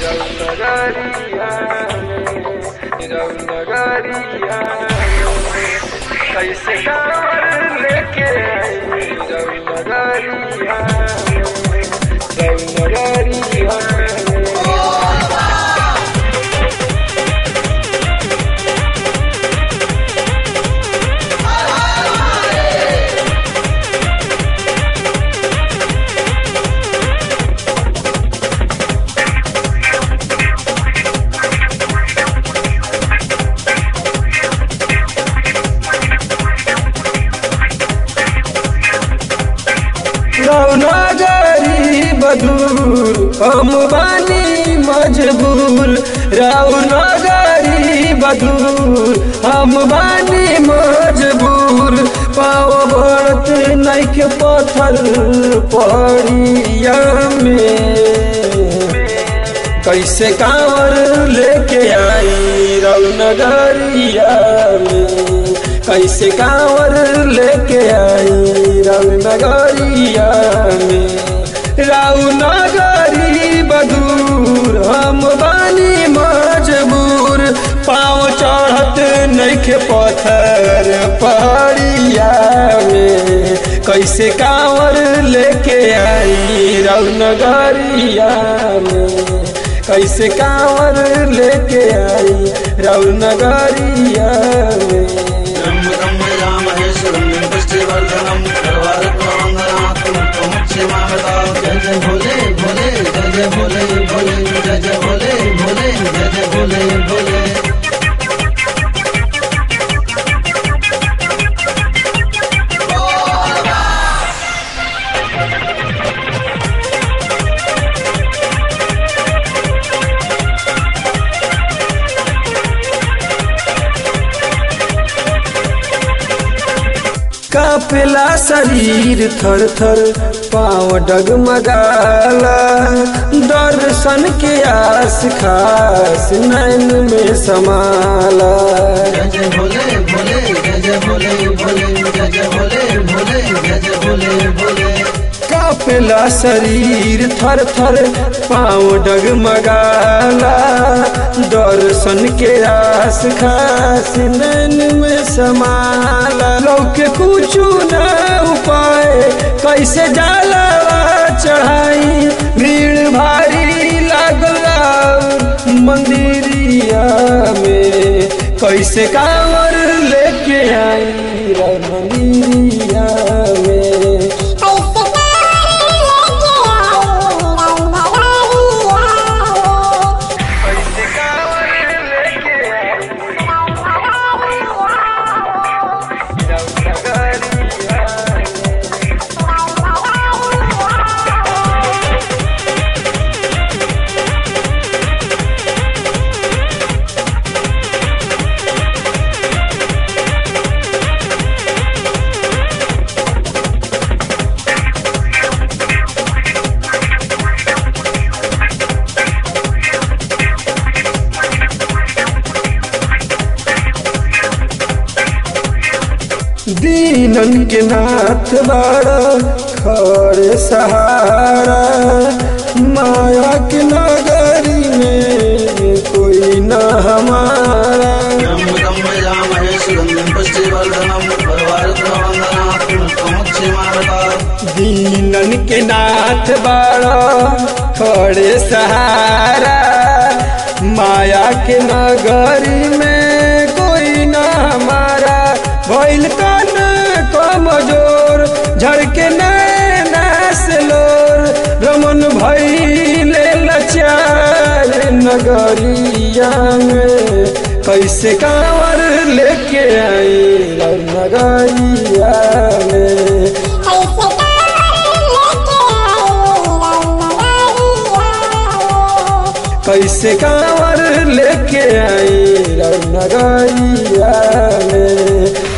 रौनगरिया रौनगरिया कैसे कांवर लेके आई रौनगरिया रौनगरिया रौनगरी बदूर हम बानी मजबूर रौनगरी बदूर हम बानी मजबूर पाव बढ़त नैके पत्थर पड़िया में कैसे कांवर लेके आई रौनगरिया में कैसे कांवर लेके आई रौनगरिया में रौनगरी बदूर हम बानी मजबूर पाँव चढ़त नैखे पत्थर पहाड़िया में कैसे कांवर लेके आई रौनगरिया में कैसे कांवर लेके आई रौनगरिया में ब्रह्म ब्रह्म रामहेश्वरं पुष्टिवर्धनं सर्वारत्नवन्दनात्मं त्वमुच्यमामता जय जय भोले भोले जय जय भोले भोले जय जय भोले भोले जय जय भोले भोले कापेला शरीर थर थर पाँव डगमगाला दर्शन के आस खास नैन में समाला जय जय भोले भोले जय जय भोले भोले जय जय भोले भोले जय जय भोले भोले कापेला शरीर थर थर पाँव डगमगाला दर्शन के आस खास नैन में समाला लौके कुछ न उपाय कैसे जाला चढ़ाई भीड़ भारी लागला मंदिरिया में कैसे कांवर लेके आई रे मंदिरिया में कैसे कांवर लेके आई रौनगरिया दीनन के नाथ बाड़ा खड़े सहारा माया के नगरी में कोई न हमारा ब्रह्म ब्रह्म रामहेश्वरं पुष्टिवर्धनं सर्वारत्नवन्दनात्मं त्वमुच्यमामता दीनन के नाथ बाड़ा खड़े सहारा माया के नगरी में कोई न हमारा भइल कान कमजोर झड़के नैना से लोर रमन भइले लचार नगरिया में कैसे कांवर लेके आई नगरिया में कैसे कांवर लेके आई रौनगरिया में